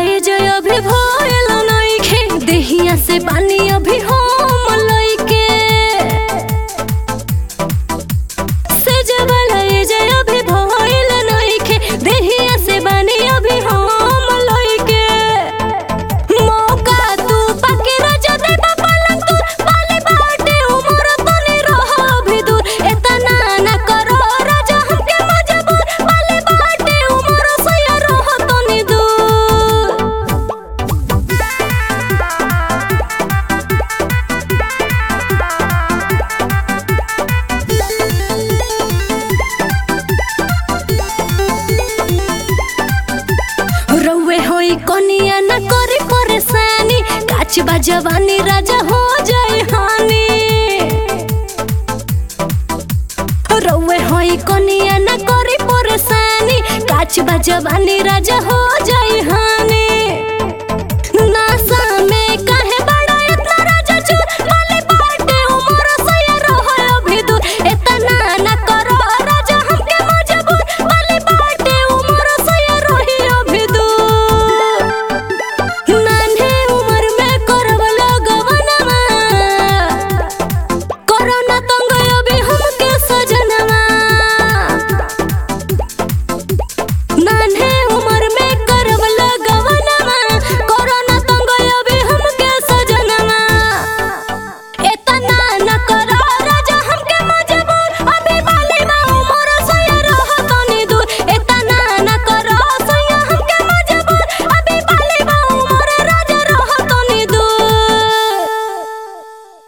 एज अभी भइल नइखे देहिया से पानी अभी हम लइके सेज वाला एज अभी भइल नइखे देहिया से पानी अभी हम लइके मौका तू पाके राजा देबा पलंग तू पाले बाटे उमर तनी रह भी दूर एतना ना करो राजा हमके मजबूर पाले बाटे उमर सया रह तनी दूर रउए होई कनिया न करी परेशानी काच बा जवानी राजा हो जाए हानि रउए होई कनिया न करी परेशानी काच बा जवानी राजा हो जाए